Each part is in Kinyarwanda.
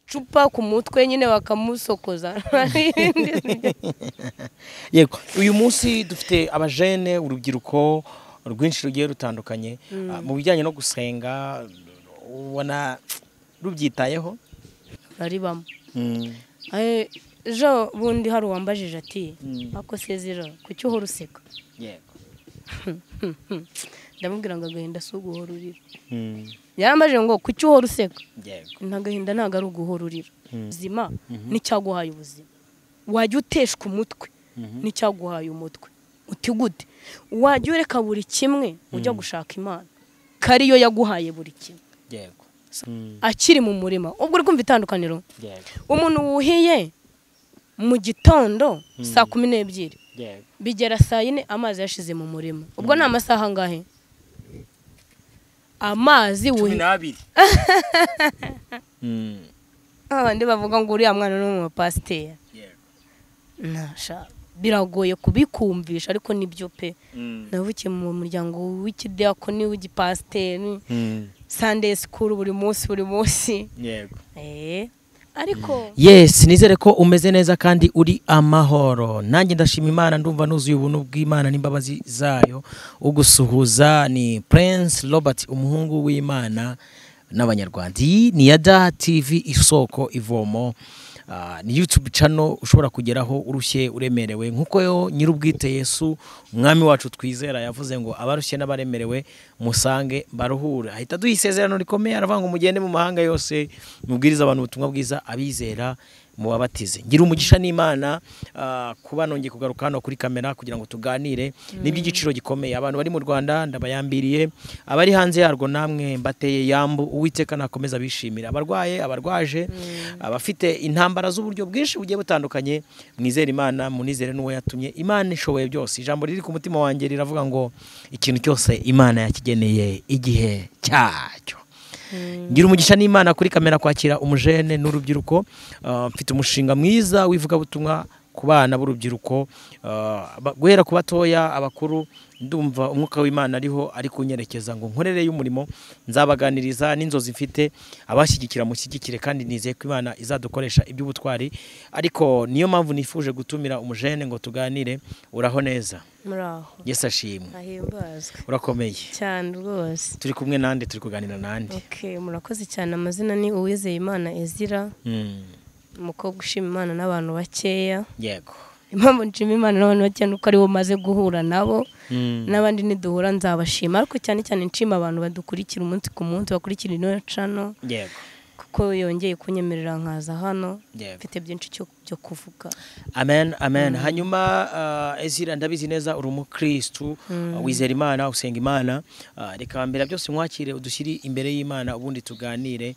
icupa ku mutwe nyine bakamusokoza yego uyu munsi dufite abajene urubyiruko rwinshi rugiye rutandukanye Ah, mu bijyanye no gusenga ubona rubyitayeho bari bamwe Eh, ejo bundi hari uwambajije ati ako sezera kuki uhora useka yego ndamubwira ngo agahinda si uguhora urira yarambajije ngo kuki uhora useka yego nta gahinda ntabwo ari uguhora urira ubuzima n'icyaguhaye ubuzima wajya uteshwa umutwe n'icyaguhaye umutwe uti gute wajya ureka buri kimwe ujya gushaka imana kari yo yaguhaye buri kimwe yego akiri mu murima ubwo uri kumva itandukaniro yego umuntu wuhiye mu gitondo saa kumi n'ebyiri yego bigera saa yine amazi yashize mu murima ubwo ni amasaha angahe amazi cumi wuhiye n'abiri abandi bavuga ngo uriya mwana ni umupasiteri yego ntasha biragoye kubikumvisha ariko nibyo pe navukiye mu muryango w'ikidiyakoni w'igipasiteri sande sikuru buri munsi buri munsi yego Eh, ariko yes nizere ko umeze neza kandi uri amahoro nanjye ndashima imana ndumva nuzuye ubuntu bw'imana n'imbabazi zayo ugusuhuza ni prince robert umuhungu w'imana n'abanyarwanda iyi ni yada tv isoko ivomo Ah, ni youtube channel ushobora kugeraho urushye uremerewe nk'uko yo nyir'ubwite yesu umwami wacu twizera yavuze ngo abarushye n'abaremerewe musange baruhure ahita aduha isezerano rikomeye aravuga ngo mugende mu mahanga yose mubwiriza abantu ubutumwa bwiza abizera mubabatize ngira umugisha n'imana ah, kuba nongeye kugaruka hano kuri kamera kugira ngo tuganire n'iby'igiciro gikomeye abantu bari mu rwanda ndabayambiriye abari hanze yarwo namwe mbateye yambu uwiteka nakomeza bishimira abarwaye abarwaje abafite intambara z'uburyo bwinshi bugiye butandukanye mwizere imana munizere n'uwo yatumye imana ishoboye byose ijambo riri ku mutima wanjye riravuga ngo ikintu cyose imana yakigeneye igihe cyacyo ngira umugisha n'imana kuri kamera kwakira umujene n'urubyiruko Ah, mfite umushinga mwiza w'ivugabutumwa ku bana b'urubyiruko ah, ba- guhera ku batoya abakuru ndumva umwuka w'imana ariho ari kunyerekeza ngo nkorere y'umurimo nzabaganiriza n'inzozi mfite abashyigikira mushyigikire kandi nizeye ko imana izadukoresha iby'ubutwari ariko niyo mpamvu nifuje gutumira umujene ngo tuganire uraho neza muraho yesi ashimwe ahimbazwe urakomeye cyane rwose turi kumwe nande turi kuganira nande ok murakoze cyane amazina ni uwizeye imana ezira Mm, umukobwa ushima imana n'abantu bakeya yego impamvu nshima imana n'abantu bakeya ni uko aribo maze guhura nabo Mm, n'abandi niduhura nzabashima ariko cyane cyane nshima abantu badukurikira umunsi ku munsi bakurikira ino cano yego kuko yongeye kunyemerera nkaza hano yego mfite byinshi cyo- byo kuvuga amen amen hanyuma uh, ezira ndabizi neza uri umukristu uh, wizera imana usenga imana uh, reka mbere ya byose mwakire udushyire imbere y'imana ubundi tuganire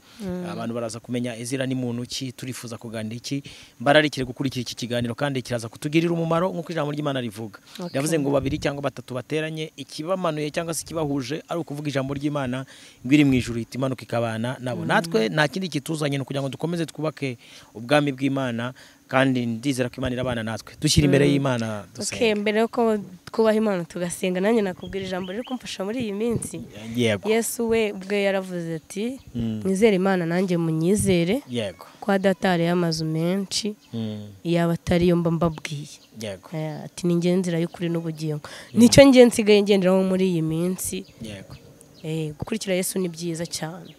abantu baraza kumenya ezira ni muntu ki turifuza kuganira iki mbararikire gukurikira iki kiganiro kandi kiraza kutugirira umumaro nk'uko ijambo ry'imana rivuga Okay. yavuze ngo babiri cyangwa batatu bateranye ikibamanuye cyangwa se ikibahuje ari ukuvuga ijambo ry'imana ngo iri mu ijuru ihita imanuka ikabana nabo natwe nta kindi kituzanye ni ukugira ngo dukomeze twubake ubwami bw'imana kandi ndizera ko imana irabana natwe dushyira imbere y'imana ok dusenge mbere yuko twubaha imana tugasenga nanjye nakubwira ijambo riri kumfasha muri iyi minsi yego yesu we ubwe yaravuze ati Mm. mwizere imana nanjye munyizere yego kwa data hariyo amazu menshi Mm, yaba atari yo mba mbabwiye yego Eh, ati ni njye nzira y'ukuri n'ubugingo nicyo njye nsigaye ngenderaho muri iyi minsi yego Eh, gukurikira yesu ni byiza cyane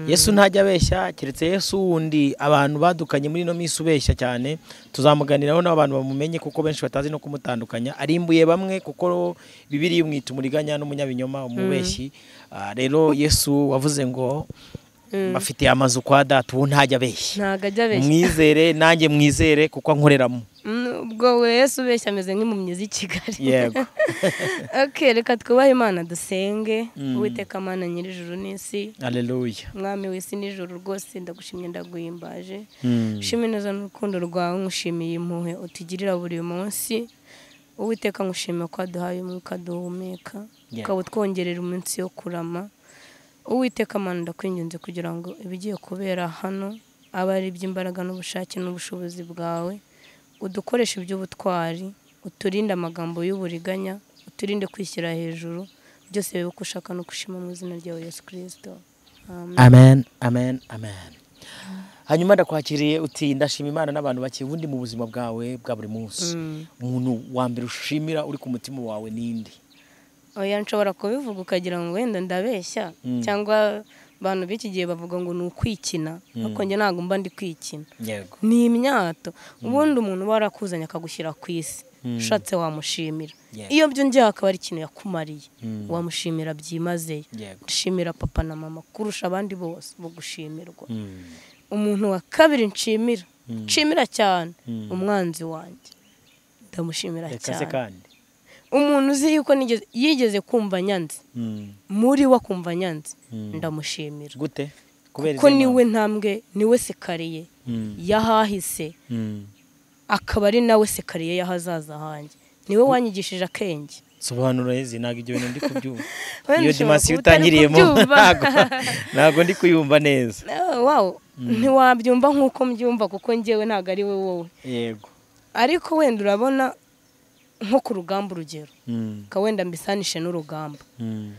yesu ntajya abeshya keretse yesu wundi abantu badukanye muri ino minsi ubeshya cyane tuzamuganiraho n'abantu bamumenye kuko benshi batazi no kumutandukanya arimbuye bamwe kuko bibiri imwita umuriganya n'umunyabinyoma umubeshyi Ah, rero yesu wavuze ngo bafite amazu kwa data ubu ntajya abeshya ntabwo ajya abeshya mwizere nanjye mwizere kuko ankoreramo Mm, ubwo we yesu ubeshya ameze nk'impumyi z'i kigali yego ok reka twubahe imana dusenge Mm. uwiteka mana nyir'ijuru n'isi aleluya mwami w'isi n'ijoro rwose ndagushimye ndaguhimbaje Mm. ushime neza n'urukundo rwawe nkushimiye impuhwe utugirira buri munsi uwiteka nkushimira ko waduhaye umwuka duhumeka Yeah. ukaba utwongerera iminsi yo kurama uwiteka mana ndakwinginze kugira ngo ibigiye kubera hano abe ari iby'imbaraga n'ubushake n'ubushobozi bwawe udukoreshe iby'ubutwari uturinde amagambo y'uburiganya uturinde kwishyira hejuru byose bibe uko ushaka no gushima mu izina ryawe yesu kirisito amen amen amen hanyuma ndakwakiriye uti ndashima imana n'abantu bake ubundi mu buzima bwawe bwa buri munsi umuntu wa mbere ushimira uri ku mutima wawe ninde oya nshobora kubivuga ukagira ngo wenda ndabeshya cyangwa abantu b'iki gihe bavuga ngo ni ukwikina ariko njye ntabwo mba ndi kwikina yego ni imyato ubundi umuntu uba warakuzanye akagushyira ku isi ushatse wamushimira Yeah. iyo byongeye akaba ari ikintu yakumariye Mm. wamushimira byimazeyo yego nshimira papa na mama kurusha abandi bose bo gushimirwa umuntu wa kabiri nshimira nshimira cyane Mm. umwanzi wanjye ndamushimira reka se cyane kandi umuntu uzi yuko nigeze- yigeze kumva nyanze Mm. muri we akumva nyanze Mm. ndamushimira gute kubera kuko izi niwe mpamvu? ntambwe niwe sekariye Mm. yahahise Mm. akaba ari nawe sekariye y'ahazaza hanjye niwe wanyigishije akenge sobanura izi ntabwo ibyo bintu ndi kubyumva Wenda iyo ushobora dimasi kuba utari utangiriyemo kubyumva. ntabwo ntabwo ndi kuyumva neza Eh, wow ntiwabyumva nk'uko mbyumva kuko ngewe ntabwo ari we wowe yego ariko wenda urabona nko ku rugamba urugero Mm. ka wenda mbisanishe n'urugamba Mm.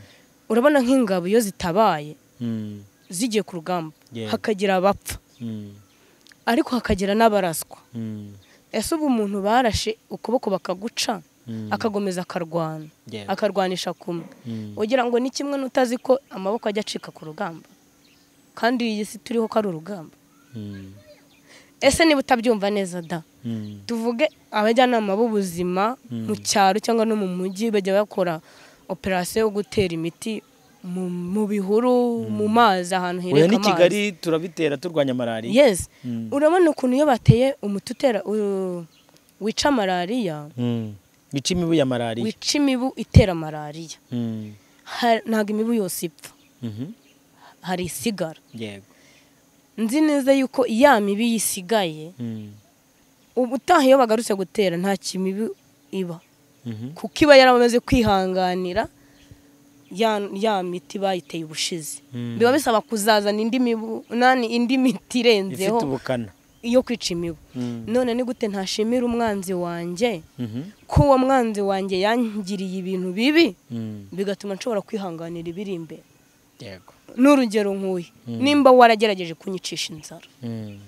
urabona nk'ingabo iyo zitabaye Mm. zigiye ku rugamba Yeah. hakagira abapfa Mm. ariko hakagira n'abaraswa Mm. ese ubu umuntu barashe ukuboko bakaguca Mm. akagomeza akarwana Yeah. akarwanisha kumwe Mm. ugira ngo ni kimwe n'utazi ko amaboko ajya acika ku rugamba kandi iyi si turiho ko ari urugamba Mm. ese niba utabyumva neza da Mm. tuvuge abajyanama b'ubuzima mu cyaro cyangwa no mu mujyi bajya bakora operasiyo yo gutera imiti mu, mu bihuru mu mazi ahantu oya hireka ni amazi kigali turabitera turwanya malariya yes Mm. urabona ukuntu iyo bateye umuti utera u- wica malariya Mm. bica imibu ya malariya wica imibu itera malariya Mm. Ha- ntabwo imibu yose ipfa Mhm. hari isigara yego nzi neza yuko ya mibi yisigaye Mm. ubu utaha iyo bagarutse gutera nta kimibi iba Mhm. kuko iba yaramaze kwihanganira ya, ya miti bayiteye ubushize Mm. biba bisaba kuzazana indi mibu nani indi miti irenzeho ifite ubukana iyo kwica imibu Mm. none ni gute ntashimira umwanzi wanjye Mhm. ko uwo mwanzi wanjye yangiriye ibintu bibi Mm. bigatuma nshobora kwihanganira ibiri imbere yego n'urugero nk'uyu nimba waragerageje kunyicisha inzara Mm.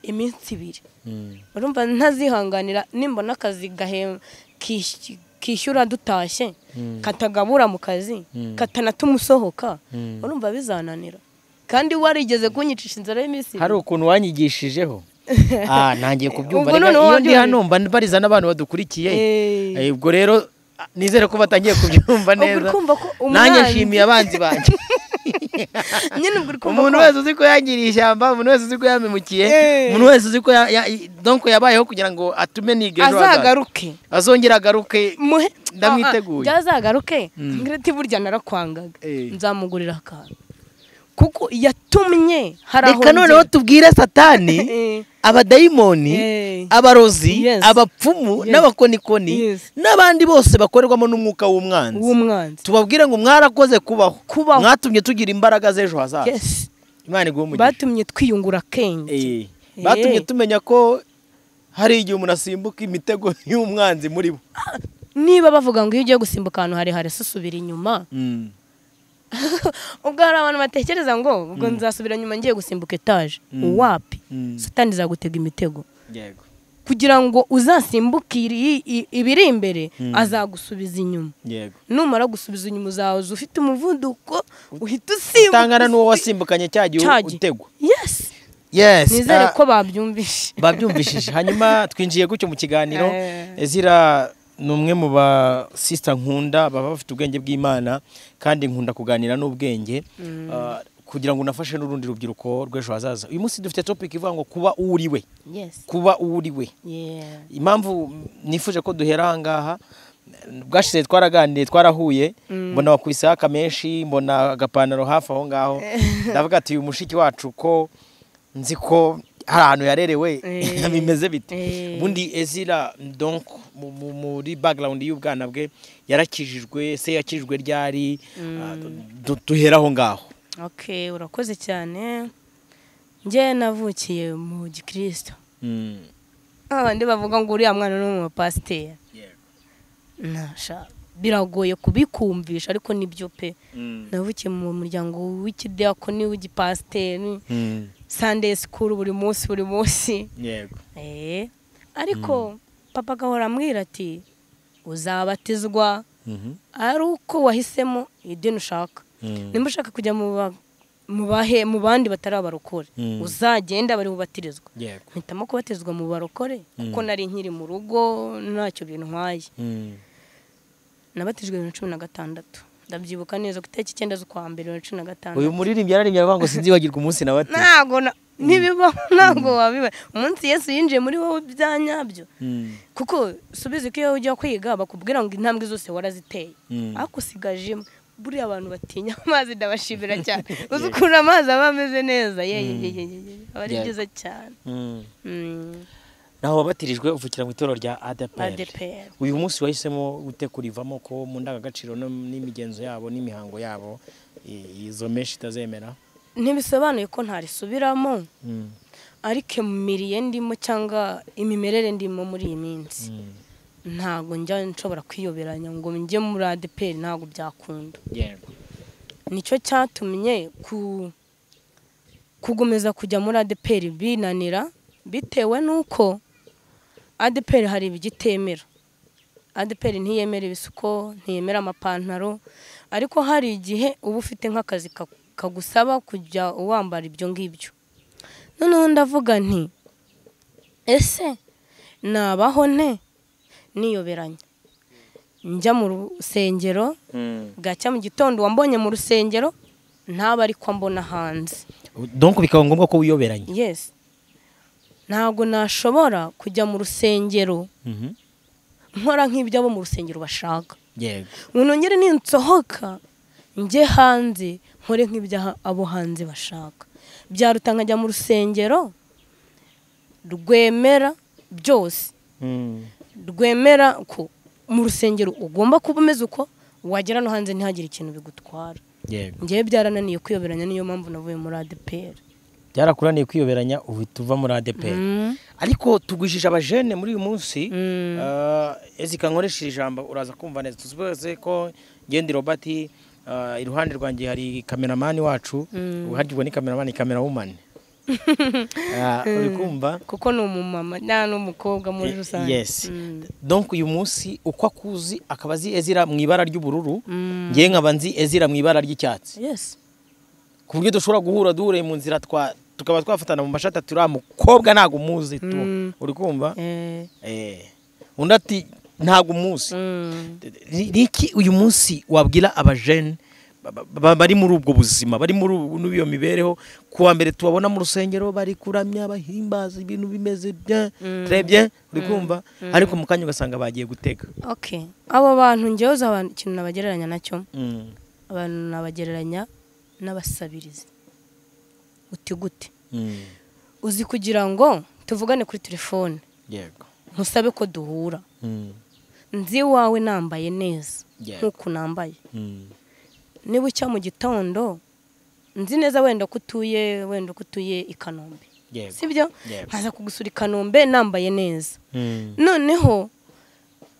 iminsi ibiri Mm. urumva ntazihanganira nimba n'akazi gahe- kish- kishyura dutashye Mm. katagabura mu kazi Mm. katanatuma usohoka Mm. urumva bizananira kandi warigeze kunyicisha inzara y'iminsi hari ukuntu wanyigishijeho ah nangiye kubyumva Ubwo reka noneho iyo ndi wabyumvise. hano mba mbariza n'abantu badukurikiye Eh. Eh, ubwo rero ah, nizere ko batangiye kubyumva Ubwo neza urumva ko nanjye umwanzi- nshimiye abanzi banjye nyine ubwo uri kumva umuntu ko- wese uzi ko yangiriye ishyamba umuntu wese uzi ko yamemukiye Eh. umuntu wese uzi ko ya- ya- i- donc yabayeho kugira ngo atume niga ejo hazaza azagaruke azongera agaruke Muhe- Ndamwiteguye. Ah, ah, byazagaruke Mm. ngireti burya narakwangaga Eh. nzamugurira akantu kuko yatumye hari aho reka noneho ngera. tubwire satani Eh, abadayimoni eh. abarozi Yes. abapfumu Yes. n'abakonikoni Yes. n'abandi bose bakorerwamo n'umwuka w'umwanzi w'umwanzi tubabwire ngo mwarakoze kubaho Kubaho. mwatumye tugira imbaraga z'ejo hazaza Yes. imana iguhe umugisha batumye twiyungura akenge Eh. Eh. batumye tumenya ko hari igihe umuntu asimbuka imitego y'umwanzi muri bo niba bavuga ngo iyo ugiye gusimbuka ahantu harehare se usubira inyuma Mm. ubwo hari abantu batekereza ngo ubwo nzasubira nyuma ngiye gusimbuka etaje Mm. wapi Mm. satani izagutega imitego yego kugira ngo uzasimbuke iri- i- ibiri imbere Mm. azagusubiza inyuma yego numara gusubiza inyuma uzaza ufite umuvuduko uhita utangana usimbuka n'uwo wasimbukanye cya gihe Cya gihe. utego yes yes nizere ah, ko babyumvishe babyumvishije hanyuma twinjiye gutyo mu kiganiro Eh. ezira ni umwe mu ba sisita nkunda baba bafite ubwenge bw'imana kandi nkunda kuganira n'ubwenge Ah, kugira ngo unafashe n'urundi rubyiruko rw'ejo hazaza uyu munsi dufite topic ivuga ngo kuba uwo uri we yes kuba uwo uri we yeah impamvu nifuje ko duhera aha ngaha bwashize twaraganiriye twarahuye mbona wakubise haka menshi mbona agapantaro hafi aho ngaho ndavuga ati uyu mushiki wacu ko nzi ko hari ahantu yarerewe Eh. bimeze bite Eh. ubundi ezira donc mu- mu- muri background y'ubwana bwe yarakijijwe se yakijijwe ryari Ah, du- duhera aho ngaho okay urakoze cyane njye navukiye mu gikristo Mm. abandi bavuga ngo uriya mwana ni umupasiteri ntasha biragoye kubikumvisha ariko nibyo pe Mm. navukiye mu muryango w'ikidiakoni w'igipasiteri Mm. sunday school buri munsi buri munsi yego Eh, ariko papa agahora ambwira ati uzabatizwa Mhm. ari uko wahisemo idini ushaka Mm. nimba ushaka kujya mu ba- mu bahe mu bandi batari abarokore Mm. uzagenda bari bubatirizwa yego mpitamo kubatizwa mu barokore kuko Mm. nari nkiri mu rugo ntacyo bintwaye Mm. nabatijwe bibiri na cumi na gatandatu ndabyibuka neza ku itariki icyenda z'ukwa mbere bibiri na cumi na gatandatu uyu muririmbyi yararirimbye aravuga ngo sinzibagirwa umunsi nawe ati ntago na- ntibibaho ntago wabiba umunsi yesu yinjiye muri wowe bya nyabyo Mm. kuko subiza ko iyo ujya kwiga bakubwira ngo intambwe zose waraziteye Mm. ariko usigaje imwe buriya abantu batinya amazi ndabashimira cyane uzi ukuntu amazi aba ameze neza ye ye ye ye ye ye. aba ari Yeah. byiza cyane Mm. Mm, naho wabatirijwe uvukira mu itorero rya ADPR ADPR. uyu munsi wahisemo gute kurivamo ko mu ndangagaciro no- n'imigenzo yabo n'imihango yabo i- izo menshi itazemera ntibisobanuye ko ntarisubiramo Mm. ariko imiriye ndimo cyangwa imimerere ndimo muri iyi minsi Mm. ntago njya nshobora kwiyoberanya ngo njye muri adeperi ntago byakunda yego nicyo cyatumye ku kugomeza kujya muri adeperi binanira bitewe n'uko adeperi hari ibigitemera adeperi ntiyemera ibisuko ntiyemera amapantaro ariko hari igihe uba ufite nk'akazi ka- kagusaba kujya wambara ibyo ngibyo noneho ndavuga nti ese nabaho nte niyoberanya njya mu rusengero Mm. bwacya mu gitondo wambonye mu rusengero ntaba ariko mbona hanze donc bikaba ngombwa ko wiyoberanya yesi ntabwo nashobora kujya mu rusengero Mhm. nkora nk'ibyo abo mu rusengero bashaka yego ngo nongere ninsohoka njye hanze nkore nk'ibyo aha- abo hanze bashaka byaruta nkajya mu rusengero rwemera byose Mm. rwemera ko mu rusengero ugomba kuba umeze uko wagera no hanze ntihagire ikintu bigutwara yego ngewe byarananiye kwiyoberanya niyo mpamvu navuye muri ADPR byarakuraniye kwiyoberanya uhita uva muri ADPR Mm. ariko tugwijije abajene muri uyu munsi Mm. Eh, ezika nkoresheje ijambo uraza kumva neza tuzi bose ko ngendi robert eh, iruhande rwanjye hari kameramani wacu uhagirwa ni kameramani kamerawumani Eh, uri kumva kuko ni umumama nta n'umukobwa muri Eh, rusange yes Mm. donc uyu munsi uko akuzi akaba azi ezira mu ibara ry'ubururu Mm. ngewe nkaba nzi ezira mu ibara ry'icyatsi yes ku buryo dushobora guhura duhureye mu nzira twa tukaba twafatana mu mashati turi mukobwa ntabwo umuzi tu Mm. uri kumva Eh, Eh, undi ati ntabwo umuzi mm. Ni- niki uyu munsi wabwira abajene ba- ba- ba- bari muri ubwo buzima bari muri ubu- muri iyo mibereho ku wa mbere tubabona mu rusengero bari kuramya bahimbaza ibintu bimeze bya Mm. trebye uri kumva ariko mu kanya ugasanga bagiye gutega okay abo bantu ngewe uzi abantu ikintu nabagereranya nacyo Mm, abantu nabagereranya n'abasabirizi uti gute mm, uzi kugira ngo tuvugane kuri telefone yego ntusabe ko duhura Mm, nzi iwawe nambaye neza Yego. nk'uku nambaye mm, niba ucya mu gitondo nzi neza wenda ko utuye wenda ko utuye i kanombe yego sibyo Yego. nkaza kugusura i kanombe nambaye neza Mm, noneho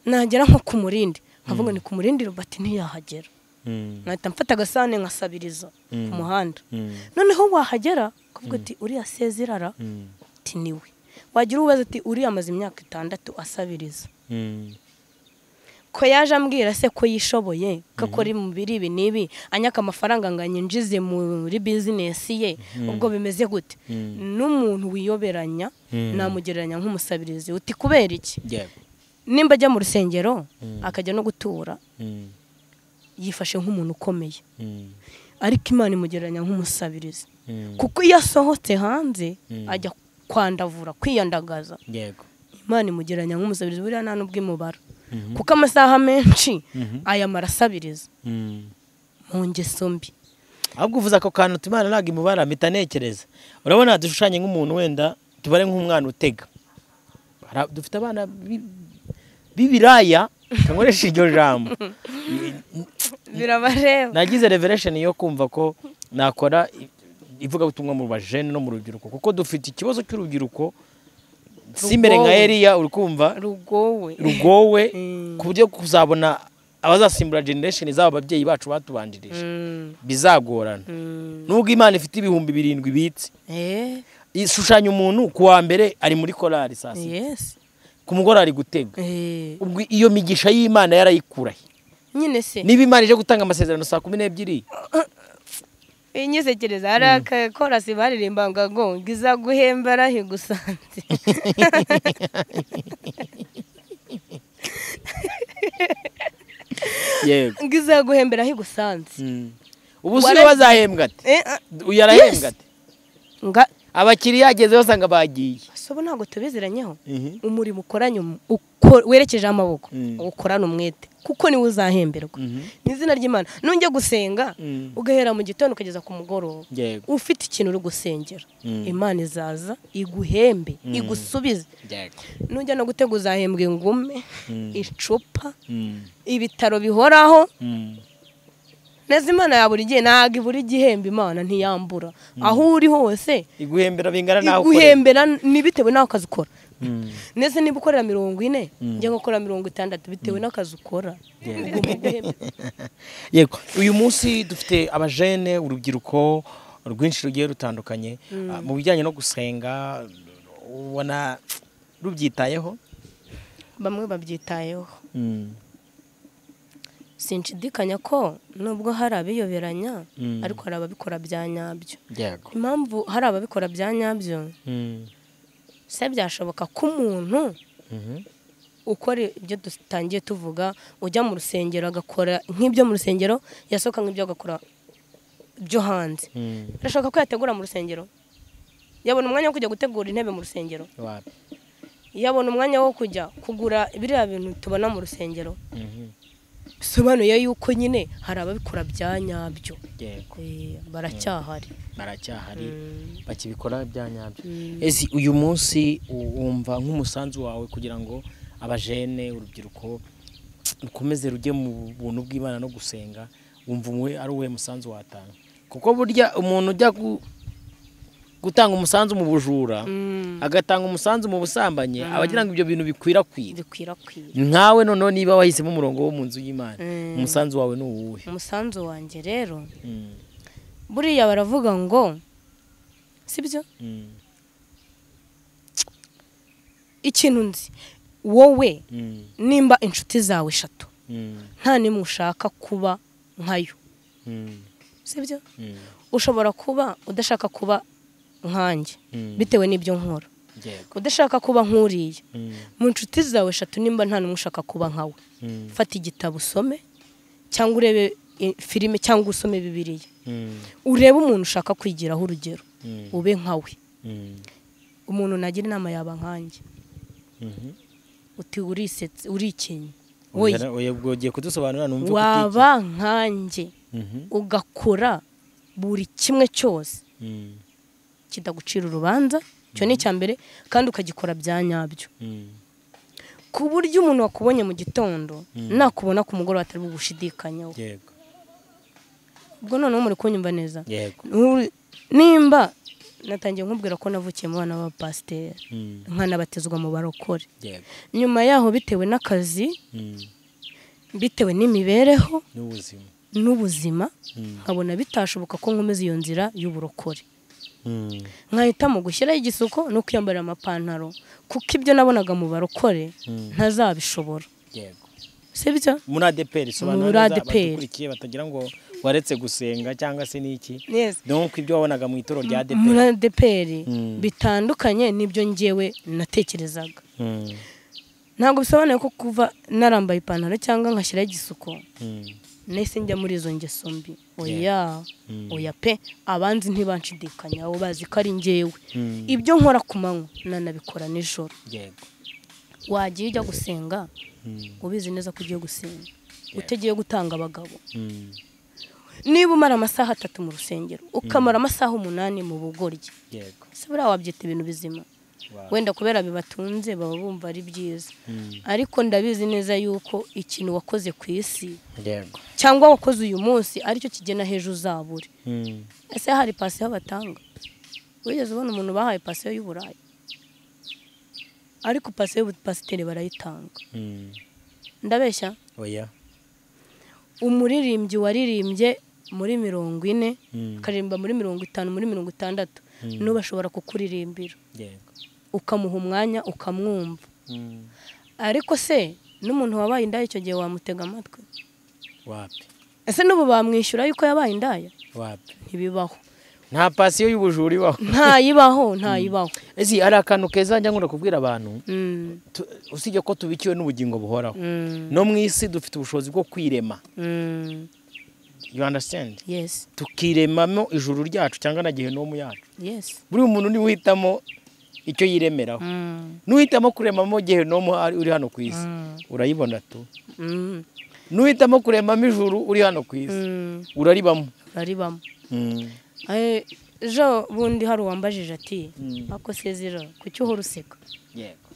nagera nko ku murindi nkavuga ni ku murindi rubati ntiyahagera mm, nkahita mfata agasahane nkasabiriza Mm. ku muhanda mm, noneho wahagera ukavuga ati uriya sezirara mm, ati niwe wagira ubaza ati uriya amaze imyaka itandatu asabiriza mm, ko yaje ambwira se ko yishoboye ko akora mu biri ibi n'ibi anyaka amafaranga ngo anyinjize muri bizinesi ye ubwo bimeze gute Mm. n'umuntu wiyoberanya Mm. namugereranya nk'umusabirizi uti kubera iki yego nimba ajya mu rusengero Mm. akajya no gutura Mm, yifashe nk'umuntu ukomeye mm, ariko imana imugereranya nk'umusabirizi mm, kuko iyo asohotse hanze Mm. ajya kwandavura kwiyandagaza yego imana imugereranya nk'umusabirizi buriya nta n'ubw'imubara Mhm. kuko amasaha menshi Mhm. ayamara asabiriza Mm. mu ngeso mbi ahubwo uvuze ako kantu uti imana ntabwo imubara mpita ntekereza urabona dushushanye nk'umuntu wenda tubare nk'umwana utega Hari ab- dufite abana bi- b'ibiraya kankoresha iryo jambo birabareba nagize revelation yo kumva ko nakora i- ivugabutumwa mu bajene no mu rubyiruko kuko dufite ikibazo cy'urubyiruko simere nka Rugowe. eriya uri kumva rugowe rugowe Mm. ku buryo kuzabona abazasimbura generation z'abo babyeyi bacu batubanjirije Mm, bizagorana mm. nubwo imana ifite ibihumbi birindwi ibitse Eh, ishushanya umuntu ku wa mbere ari muri korari saa sita yes. ku mugoroba ari gutega Eh, ubwo iyo migisha y'imana yarayikurahe nyine se niba imana ije gutanga amasezerano saa kumi n'ebyiri inyisekereza hari akakorasi baririmba ngo ngo ngiza guhembera higusanze yego ngiza guhembera higusanze Mm. ubu si Wara- we bazahembwa ati Eh, ah, uyu arahembwa Yes. ati nga abakiriya ageze basanga bagiye sobo ntabwo tubiziranyeho Mhm. umurimo ukoranye um- uko- werekeje amaboko Mm. ukorane umwete kuko niwe uzahemberwa Mhm. mu izina ry'imana nujya gusenga Mm. ugahera mu gitondo ukageza ku mugoroba yego ufite ikintu uri gusengera Mm. imana izaza iguhembe Mm. igusubize yego nujya no gutega uzahembwa ingume Mm. icupa Mm. ibitaro bihoraho Mm. neza imana ya buri gihe ntabwo ibura igihembo imana ntiyambura aho uri hose iguhembera bingana naho ukorera iguhembera n'ibitewe n'aho akazi ukora Mm. ndetse niba ukorera mirongo ine Mm. njya gukora mirongo itandatu bitewe n'akazi ukora Yeah. ugomba guhemberwa yego uyu munsi dufite abajene urubyiruko rwinshi rugiye rutandukanye Ah, mu bijyanye no gusenga ubona rubyitayeho bamwe babyitayeho Mm. sinshidikanya ko nubwo hari abiyoberanya Mm. ariko hari ababikora bya nyabyo yego impamvu hari ababikora bya nyabyo Mm. se byashoboka ko umuntu Mhm. ukora ibyo dutangiye tuvuga ujya mu rusengero agakora nk'ibyo mu rusengero yasohoka nk'ibyo agakora byo hanze Mm. birashoboka ko yategura mu rusengero yabona umwanya wo kujya gutegura intebe mu rusengero Wapi? yabona umwanya wo kujya kugura biriya bintu tubona mu rusengero Mhm. bisobanuye yuko nyine hari ababikora bya nyabyo yego Eh, baracyahari baracyahari Mm. bakibikora bya nyabyo Mm. ese uyu munsi u- wumva nk'umusanzu wawe kugira ngo abajene urubyiruko rukomeze rujye mu buntu bw'imana no gusenga wumva umwe ari uwe musanzu watanga kuko burya umuntu ujya gu- gutanga umusanzu mu bujura Mm. agatanga umusanzu mu busambanyi aba agira ngo ibyo bintu bikwirakwire bikwirakwira nkawe noneho niba wahisemo umurongo wo mu nzu y'imana Mm. umusanzu wawe ni uwuhe umusanzu wanjye rero Mm, buriya baravuga ngo sibyo mm, ikintu nzi wowe mm, nimba inshuti zawe eshatu mm, nta nimwe ushaka kuba nkayo mm, sibyo mm, ushobora kuba udashaka kuba nkanjye mm. bitewe n'ibyo nkora Yego. udashaka kuba nk'uriye Mm, mu nshuti zawe eshatu nimba nta n'umwe ushaka kuba nkawe mm, fata igitabo usome cyangwa urebe eh, filime cyangwa usome bibiriya mm, urebe umuntu ushaka kwigiraho urugero mm, ube nkawe mm, umuntu nagira inama yaba nkanjye mhm. uti urisetse urikenye Oya, wowe oya, ubwo ugiye kudusobanurira numva uko waba nkanjye utekereza. Mhm, ugakora buri kimwe cyose mm, kitagucira urubanza icyo ni icya mbere kandi ukagikora bya nyabyo mm, ku buryo umuntu wakubonye mu gitondo Mm. nakubona ku mugoroba atari bugushidikanyaho yego ubwo noneho muri kunyumva neza yego Nturi- nimba natangiye nkubwira ko navukiye mu bana b'abapasiteri Mm, nkanabatizwa mu barokore yego nyuma yaho bitewe n'akazi Mm, bitewe n'imibereho n'ubuzima n'ubuzima Mm, nkabona bitashoboka ko nkomeza iyo nzira y'uburokore mm, nkahitamo gushyiraho igisuko no kwiyambarira amapantaro kuko ibyo nabonaga mu barokore Mm. ntazabishobora yego sibyo muri adeperi Muri sobanura neza ADPR. abadukurikiye batagira ngo waretse gusenga cyangwa se n'iki Yes. donc ibyo wabonaga mu ituro rya muri adeperi adeperi Mm. bitandukanye n'ibyo ngewe natekerezaga Mm, ntabwo bisobanuye ko kuva narambaye ipantaro cyangwa ngashyiraho igisuko mm, nahise njya muri izo ngeso mbi oya Yeah. Mm. oya pe abanzi ntibanshidikanya abo bazi ko ari ngewe Mm. ibyo nkora ku manywa nanabikora nijoro yego wagiye ujya gusenga Mm, ubizi neza ko ugiye gusenga utagiye gutanga abagabo mm, niba umara amasaha atatu mu rusengero ukamara amasaha umunani mu bugoryi yego se buriya wabyita ibintu bizima Wow. wenda kubera bibatunze baba bumva ari byiza Mm, ariko ndabizi neza yuko ikintu wakoze ku isi yego cyangwa wakoze uyu munsi aricyo kigena hejuru uzabure Mm, ese hari pasiyo batanga wigeze ubona umuntu bahaye pasiyo y'uburayi ariko pasiyo y'ubupasiteri barayitanga mm, ndabeshya oya umuririmbyi waririmbye muri mirongo ine akaririmba muri mirongo itanu muri mirongo itandatu n'ubu ashobora kukuririmbira yego ukamuha umwanya ukamwumva ariko se n'umuntu wabaye indaya icyo gihe wamutega amatwi wapi ese n'ubu bamwishyura yuko yabaye indaya wapi ntibibaho nta pasiyo y'ubujura ibaho ntayibaho ntayibaho ezi hari akantu keza njya nkunda kubwira abantu Mm, tu- usibye ko tubikiwe n'ubugingo buhoraho mm, no mu isi dufite ubushobozi bwo kwirema mm. you understand yes tukiremamo ijuru ryacu cyangwa na gehinomu yacu yes buri muntu niwe uhitamo icyo yiremeraho Mm, n'uhitamo kuremamo gehinomu ari- uri hano ku isi mm, urayibona tu mm, n'uhitamo kuremamo ijuru uri hano ku isi mm. uraribamo baribamo Mm. Eh, ejo bundi hari uwambajije ati Mm. ako sezera kuki uhora useka yego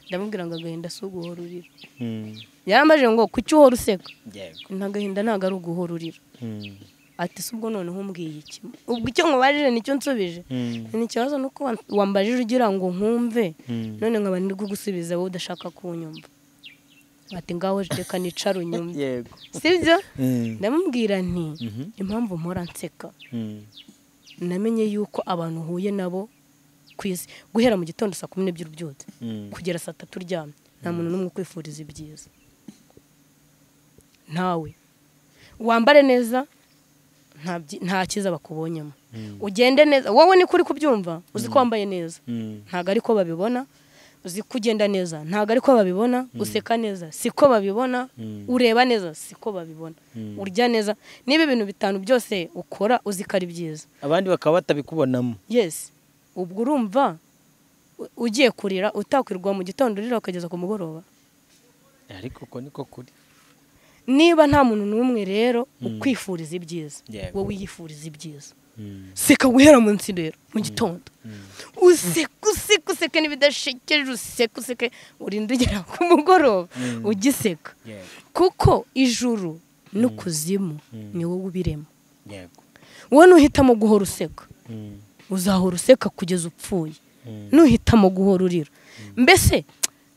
ndamubwira ngo agahinda si uguhora urira Mm. yarambajije ngo kuki uhora useka yego nta gahinda ntabwo ari uguhora urira Mm. ati si ubwo noneho umbwiye iki ubwo icyo nkubajije nicyo nsubije Mm. ni ikibazo nuko wa- wambajije ugira ngo nkumve Mm. none nkaba ndi kugusubiza wowe udashaka kunyumva ati ngaho reka nicara unyumve yego sibyo Mm. ndamubwira nti Mhm. impamvu mpora nseka Mm. namenye yuko abantu uhuye nabo ku isi guhera mu gitondo saa kumi n'ebyiri ubyutse Mm. kugera saa tatu uryamye nta muntu n'umwe ukwifuriza ibyiza ntawe wambare neza nta byi- nta cyiza bakubonyemo Mm. ugende neza wowe niko uri kubyumva uzi ko wambaye neza Mm. ntabwo ari ko babibona uzi ko ugenda neza ntabwo ari ko babibona useka neza si ko babibona Mm. ureba neza si ko babibona Mm. urya neza niba ibintu bitanu byose ukora uzi ko ari byiza abandi bakaba batabikubonamo yesi ubwo urumva u- ugiye kurira utakwirwa mu gitondo urira ukageza ku mugoroba ariko uko niko kuri niba nta muntu n'umwe rero ukwifuriza ibyiza Yego. wowe yifuriza ibyiza seka guhera munsi rero mu gitondo useke useke useke n'ibidashekeje useke useke urinda ugera ku mugoroba Mm. ugiseka yego kuko ijuru n'ukuzimu Mm. ni wowe ubirema yego wowe nuhitamo guhora useka uzahora useka kugeza upfuye nuhitamo guhora urira mbese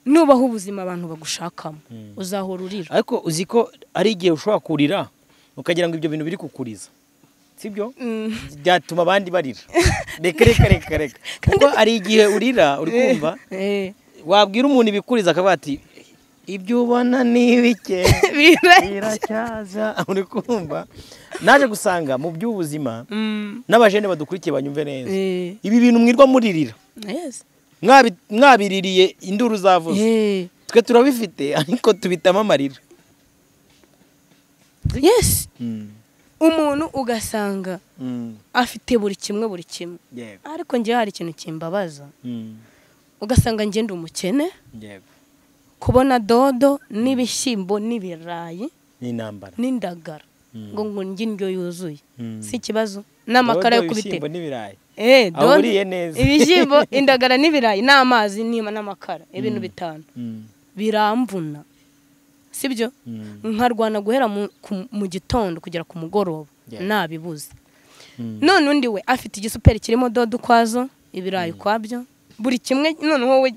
nubaho ubuzima abantu bagushakamo Mm. uzahora urira ariko uzi ko ari igihe ushobora kurira ukagira ngo ibyo bintu biri kukuriza sibyo byatuma abandi barira reka reka reka reka kuko hari igihe urira uri kumva Eh, wabwira umuntu ibikuriza akavuga ati ibyo ubona ni ibike biracyaza uri kumva naje gusanga mu by'ubuzima Mm, n'abajene badukurikiye banyumve neza eh, ibi bintu mwirwa muririra yes. Mwabi- mwabiririye induru zavuze Eh, twe turabifite ariko tubitamo amarira yes umuntu ugasanga afite buri kimwe buri kimwe ariko njye hari ikintu kimbabaza ugasanga njye ndi umukene kubona dodo n'ibishyimbo n'ibirayi n'intambara n'indagara Mm. ngo ngo ndye indyo yuzuye Mm. si ikibazo n'amakara yo Dodo, kubitera ibishyimbo n'ibirayi Eh, Aho dodo, uriye neza. ibishyimbo indagara n'ibirayi n'amazi nima n'amakara ibintu bitanu biramvuna sibyo nkarwana guhera mu, ku- mu gitondo kugera ku mugoroba Yeah. nabibuze none undi we afite igisuperi kirimo dodo ukwazo ibirayi ukwabyo buri kimwe noneho we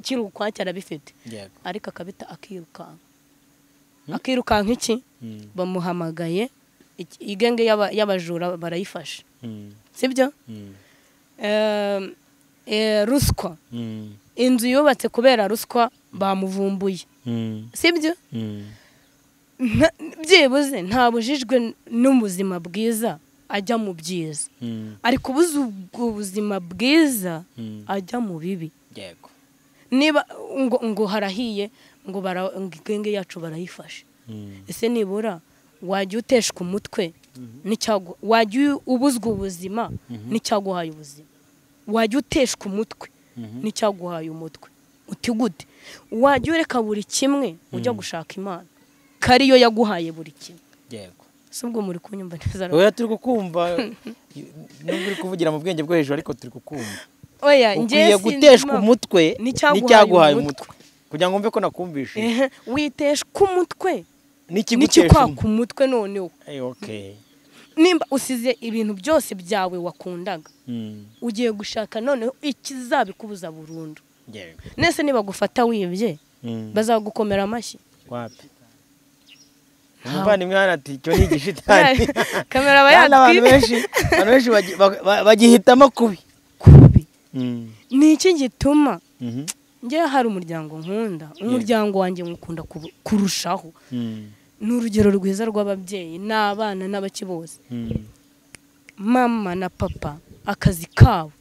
kiri ukwacyo arabifite Yego. ariko akabita akirukanka akirukanka iki bamuhamagaye iki- igenge y'aba- y'abajura barayifashe sibyo Em, eh, ruswa inzu yubatse kubera ruswa bamuvumbuye sibyo Nta- byibuze ntabujijwe n'ubuzima bwiza ajya mu byiza ari kubuza ubwo buzima bwiza ajya mu bibi Yego. niba ngo, ngo harahiye ngo bara- ngo igenge yacu barayifashe ese nibura wajya uteshwa umutwe n'icyagu wajya u- ubuzwa ubuzima n'icyaguhaye ubuzima wajya uteshwa umutwe n'icyaguhaye umutwe uti gute wajya ureka buri kimwe ujya gushaka imana ko ariyo yaguhaye buri kimwe Yego. si ubwo muri kunyumva neza rero? oya turi kukumva nubwo uri kuvugira mu bwenge bwo hejuru ariko turi kukumva oya ukwiye guteshwa umutwe n'icyaguhaye n'icyaguhaye umutwe. umutwe kugira ngo mve ko nakumvishe Ehe, witeshwa umutwe n'ikigutesha n'ikikwaka umutwe umutwe noneho Eh, okay. nimba usize ibintu byose byawe wakundaga Mm, ugiye gushaka noneho ikizabikubuza burundu yego. nese nibagufata wibye Mm, bazagukomera amashyi wapi umuvandimwe hano ati icyo ni igishitani kamera aba Kandi abantu yatwite benshi abantu benshi bagi- ba- ba- bagihitamo kubi kubi ni iki gituma njyewe hari umuryango nkunda umuryango wanjye nkukunda kubu- kurushaho ni urugero rwiza rw'ababyeyi n'abana n'abaki bose mama na papa akazi kabo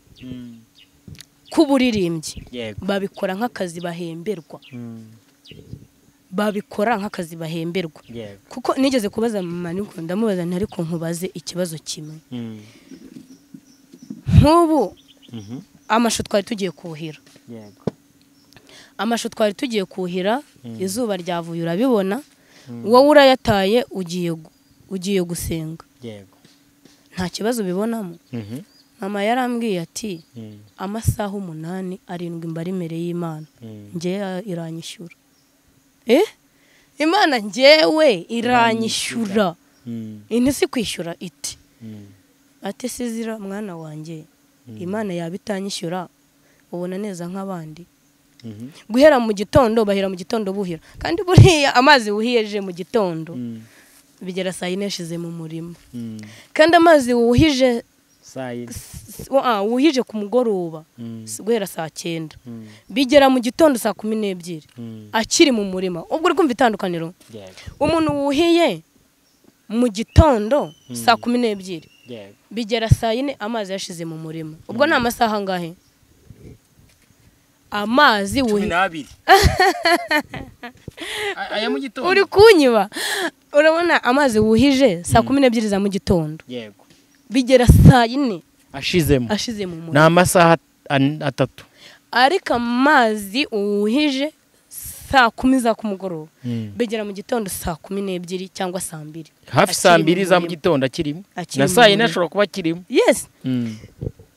k'uburirimbyi yego babikora nk'akazi bahemberwa babikora nk'akazi bahemberwa yego kuko nigeze kubaza mama niko ndamubaza nti ariko nkubaze ikibazo kimwe nk'ubu amashu twari tugiye kuhira yego amashu twari tugiye kuhira izuba ryavuye urabibona Mm. wowe urayataye ugiye gu- ugiye gusenga yego nta kibazo ubibonamo mama yarambwiye ati amasaha umunani arindwi mbari imbere y'imana njyewe iranyishyura eh imana njyewe iranyishyura ini si kwishyura iti ati sizira mwana wanjye imana yaba itanyishyura ubona neza nk'abandi guhera mu gitondo bahera mu gitondo buhira kandi buriya amazi wuhiye aje mu gitondo bigera saa yine yashize mu murima kandi amazi wuhije sayine s- wa- wuhije ku mugoroba s- guhera saa cyenda bigera mu gitondo saa kumi n'ebyiri akiri mu murima ubwo uri kumva itandukaniro yego umuntu wuhiye mu gitondo saa kumi n'ebyiri yego bigera saa yine amazi yashize mu murima ubwo ni amasaha angahe amazi cumi wuhiye n'abiri A- aya mu gitondo uri kunyiba urabona amazi wuhije saa kumi n'ebyiri za mu gitondo yego bigera saa yine ashizemo ashize mu ni murima amasaha an- atatu ariko amazi wuhije saa kumi za kumugoroba bigera mu gitondo saa kumi n'ebyiri cyangwa saa mbiri hafi saa Akiri mu mbiri za mu murima. gitondo akirimo Akiri na mu saa yine murima. ashobora kuba akirimo yesi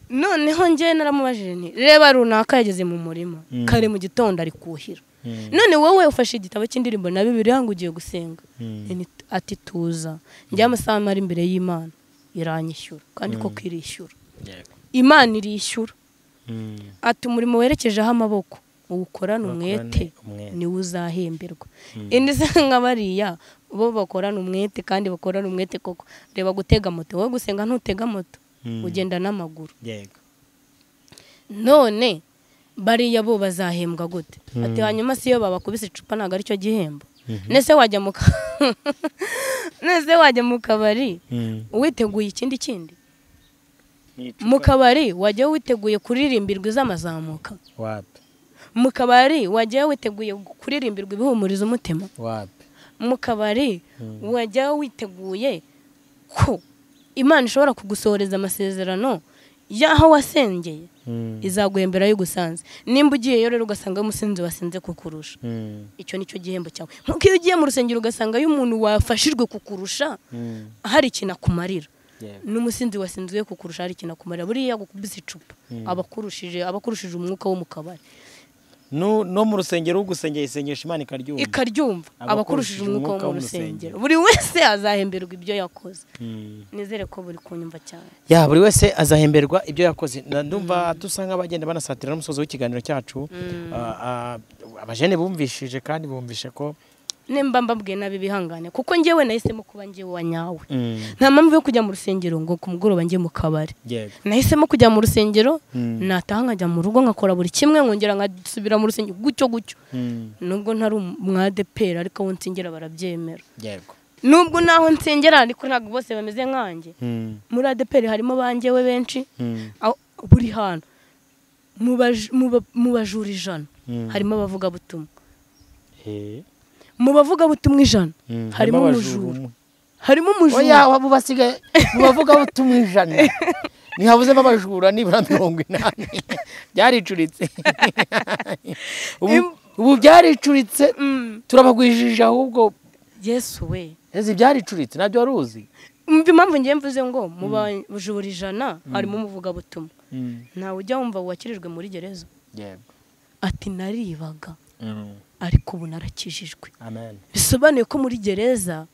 noneho njyewe naramubajije nti reba runaka yageze mu murima Mm. kare mu gitondo ari kuhira none wowe ufashe igitabo cy'indirimbo na bibiliya ngo ugiye gusenga Ini- ati tuza njyewe amasaha amara imbere y'imana iranyishyura kandi koko irishyura Yego. imana irishyura ati umurimo werekejeho amaboko uwukorana umwete Bakorane umwete. niwe uzahemberwa indi se nka bariya bo bakorana umwete kandi bakorana umwete koko reba gutega moto wowe gusenga ntutega moto Mm. ugenda n'amaguru yego none bariya bo bazahembwa gute Mm. ati hanyuma si iyo babakubise icupa ntabwo aricyo gihembo nese wajya mu ka- nese wajya mu kabari witeguye ikindi kindi mu kabari wajya witeguye kuririmbirwa izamazamuka wapi mu kabari wajya witeguye kuririmbirwa ibihumuriza umutima wapi mu kabari wajya witeguye ko imana ishobora kugusohoreza amasezerano y'aho wasengeye izaguhembera ayo ugusanze nimba ugiyeyo rero ugasanga umusinzi wasinze kukurusha icyo nicyo gihembo cyawe nk'uko iyo ugiye mu rusengero ugasangayo umuntu wafashijwe kukurusha hari ikintu akumarira n'umusinzi wasinzwe kukurusha hari ikintu akumarira buriya agukubise icupa aba akurishije aba akurishije umwuka wo mu kabari no no mu rusengero ugusengera isengesho imana ikaryumva ikaryumva Aba aba akurishije akurishije umwuka wo mu rusengero. rusengero buri wese azahemberwa ibyo yakoze Mm. nizere ko buri kunyumva cyane ya buri wese azahemberwa ibyo yakoze Na- ndumva dusa nk'abagenda banasatira n'umusozo w'ikiganiro cyacu Ah, ah, abajene bumvishije kandi bumvishe ko nimba mbabwiye nabi bihangane kuko njyewe nahisemo kuba njyewe wa nyawe nta mpamvu yo kujya mu rusengero ngo ku mugoroba njye mu kabari yego nahisemo kujya mu rusengero Mm. nataha nkajya mu rugo nkakora buri kimwe nkongera nkasubira mu rusengero gutyo gutyo nubwo ntari umwadeperi ariko abo nsengera barabyemera yego nubwo naho nsengera ariko ntabwo bose bameze nkanjye muri adeperi harimo banjyewe benshi aho buri hantu mu baj- mu ba- mu bajura ijana Mm. harimo abavugabutumwa Eh. mu bavugabutumwa ijana Mm. harimo abajura umujura umwe. harimo oya umujura waba ubasigaye mubavuga butumwa ijana ntihabuzemo abajura nibura mirongo inani byaricuritse ubu, Im- ubu byaricuritse Mm, turabagwijije ahubwo yesu we ezi byaricuritse nabyo wari uzi umva impamvu ngiye mvuze ngo mu bajura ijana harimo umuvugabutumwa ntawe ujya wumva wakirijwe muri gereza yego ati naribaga ariko ubu narakijijwe amen bisobanuye ko muri gereza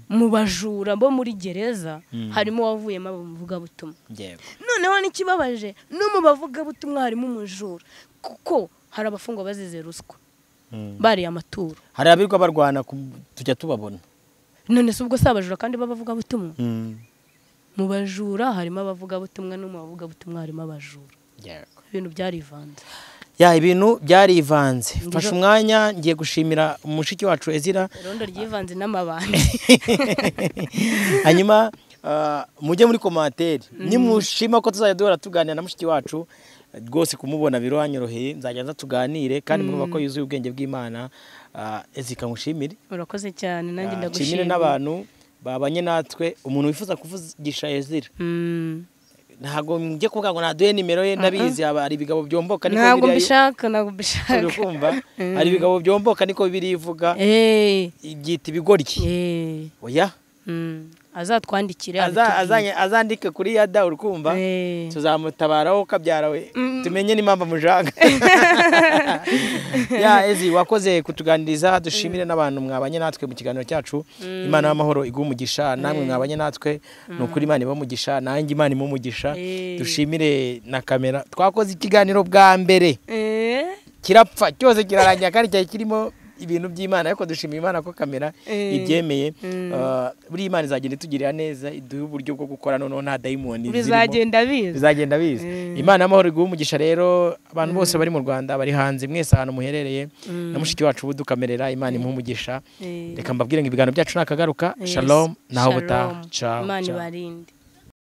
mu bajura bo muri gereza Mm. harimo uwavuyemo abamuvugabutumwa yego noneho n'ikibabaje no mu bavugabutumwa harimo umujura kuko hari abafungwa bazize ruswa bariye amaturo hari abirirwa barwana ku- tujya tubabona none se ubwo si abajura kandi b'abavugabutumwa Mm. mu bajura harimo abavugabutumwa no mu bavugabutumwa harimo abajura ibintu byarivanze ya ibintu byarivanze Ndijo- fashe umwanya ngiye gushimira mushiki wacu ezira irondo ryivanze n'amabandi hanyuma ah, mujye muri komantere nimushima ko tuzajya duhora tuganira na mushiki wacu rwose kumubona biranyoroheye nzajya nza tuganire kandi murumva ko yuzuye ubwenge bw'imana Ah, ezi kamushimire urakoze cyane nanjye Ah, nshimire ndagushimira n'abantu babanye natwe umuntu wifuza kuvugisha ezira Mm. ntabwo njye kuvuga ngo naduhe nimero ye ndabizi haba hari ibigabo byomboka niko ntabwo Bibiliya- mbishaka ntabwo uri mbishaka kumva hari ibigabo byomboka niko bibiri ivuga Eh, ibyita ibigoryi eh, oya mm. azatwandikire Aza- abitubwire. azanye- azandike kuri yada uri kumva Eh. tuzamutabaraho kabyara we tumenye n'impamvu mujanga ya ezi wakoze kutuganiriza dushimire n'abantu mwabanye natwe mu kiganiro cyacu imana y'amahoro iguha umugisha namwe mwabanye natwe ni ukuri imana iba umugisha nanjye imana imuha umugisha Eh. dushimire na kamera twakoze ikiganiro bwa mbere Eh, kirapfa cyose kirarangira kandi cyari kirimo ibintu by'imana ariko dushimira imana ko kamera Eh. ibyemeye Mm. Ah, buriya imana izagenda itugirira neza iduhe uburyo bwo gukora noneho nta dayimoni zirimo. bizagenda biza bizagenda biza Mm. imana y'amahoro iguha umugisha rero abantu bose bari mu rwanda bari hanze mwese ahantu muherereye na mushiki wacu budukamerera imana imuha umugisha Eh, reka mbabwire ngo ibiganiro byacu nakagaruka yes. shalom naho Shalom. butaha ciao imana ciao. ibarinde